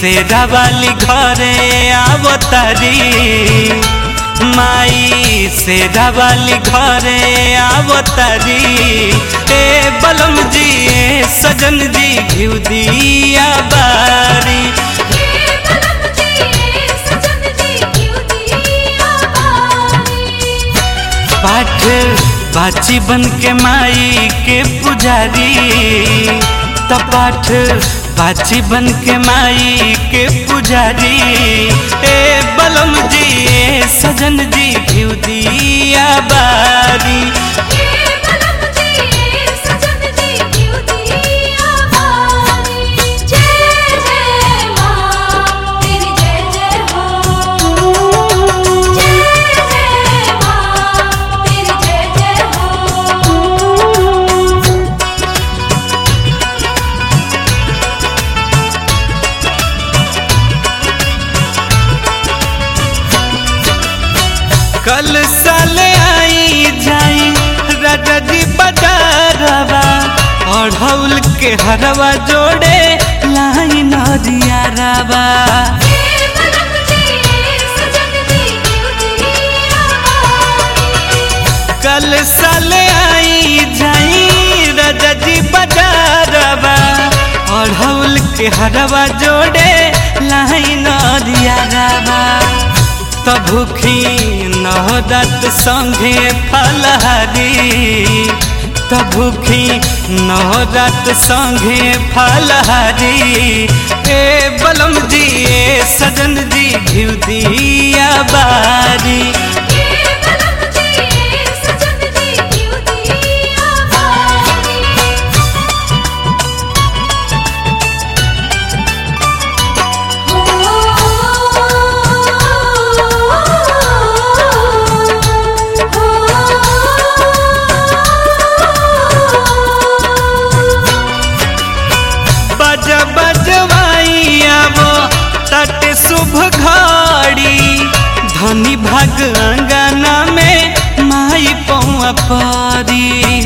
शेरा वाली घरे आवतारी माई शेरा वाली घरे आवतारी ए बलम जी ए सजन जी घिउ दिया बारी ये बलम जी सजन जी क्यों दिया बारी पाठ बाची बन के माई के पुजारी त पाठ बाची बन के माई के पुजारी ए बलम जी ए सजन जी घिउ दिया बारी ये बलम जी सजन जी क्यों दिया बारी जय जय मां तेरी जय जय हो जय जय मां तेरी जय जय हो कल साल आई जाई राजा जी बजारवा अढ़ौल के हरवा जोड़े लाई नदिया रवा ये बलम जी सजन जी क्यों दिया बारी कल साल आई जाई राजा जी बजारवा अढ़ौल के हरवा जोड़े लाई नदिया रवा त भूखी नहरत संगे फलहारी त भूखी नहरत संगे फलहारी ए बलम जी ए सजन जी घिउ दिया बारी ये बलम जी सजन जी क्यों दिया बारी बज बजवाई आवो तट शुभ घड़ी धनी भाग अंगना में माई पौआ परी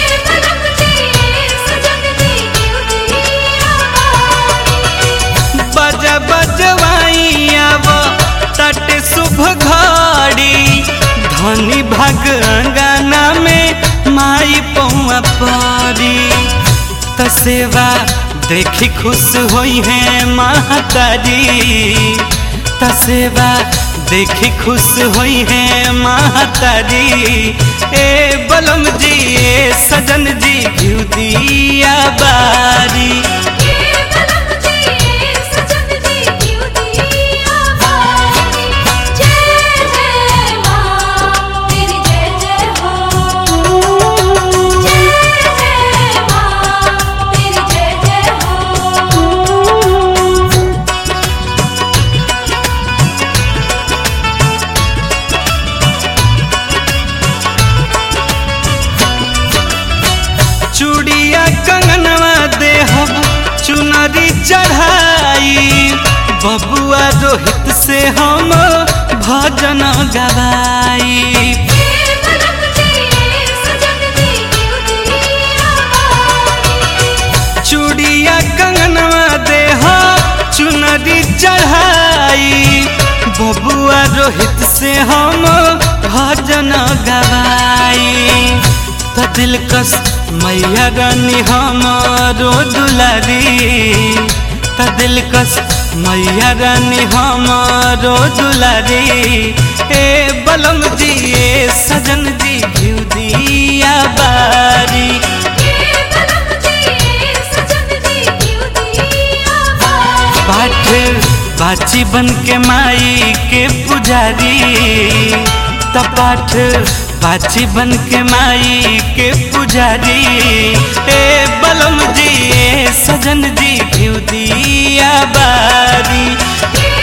बज बजवाई आवो तट शुभ घड़ी धनी भाग अंगना में माई पौआ परी त सेवा देखी खुश होई है महतारी त सेवा देखी खुश होई है महतारी ए बलम जी ए सजन जी घिउ दिया बारी चूड़िया कंगनवा देहब चुनरी चढ़ाई बबुआ रोहित से हम भजन गवाई चूड़िया कंगनवा देह चुनरी चढ़ाई बबुआ रोहित से हम भजन गवाई त दिलकश मैया रानी हमारो दुलारी त दिलकश मैया रानी हमारो दुलारी ए बलम जी ए सजन जी घिउ दिया बारी पाठ बाची बन के माई के पुजारी त पाठ बाची बन के माई के पुजारी ए बलम जी ए सजन जी घिउ दिया बारी ये